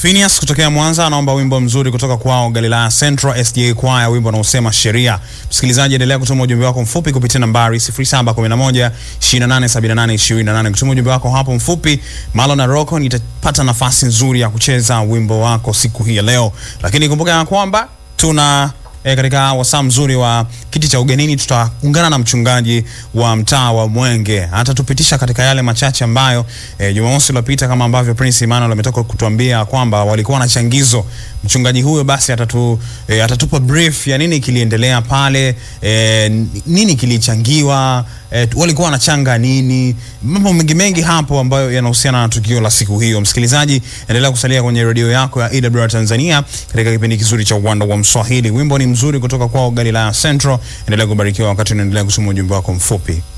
Phineas kutokea Mwanza anaomba wimbo mzuri kutoka kwao Galilaya Central SDA Choir, wimbo unaosema sheria. Msikilizaji, endelea kutuma ujumbe wako mfupi kupitia nambari 0711 2878 28. Kutuma ujumbe wako hapo mfupi, Malo na Rocco nitapata nafasi nzuri ya kucheza wimbo wako siku hii ya leo, lakini kumbuka ya kwamba tuna E, katika wasaa mzuri wa kiti cha ugenini tutaungana na mchungaji wa mtaa wa Mwenge atatupitisha katika yale machache ambayo e, Jumamosi iliyopita kama ambavyo Prince Emmanuel ametoka kutuambia kwamba walikuwa na changizo. Mchungaji huyo basi atatu, e, atatupa brief ya nini kiliendelea pale, e, nini kilichangiwa, e, walikuwa wanachanga nini, mambo mengi mengi hapo ambayo yanahusiana na tukio la siku hiyo. Msikilizaji, endelea kusalia kwenye redio yako ya AWR Tanzania katika kipindi kizuri cha uwanda wa Mswahili. Wimbo ni mzuri kutoka kwao Galilaya Central. Endelea kubarikiwa wakati unaendelea kusoma ujumbe wako mfupi.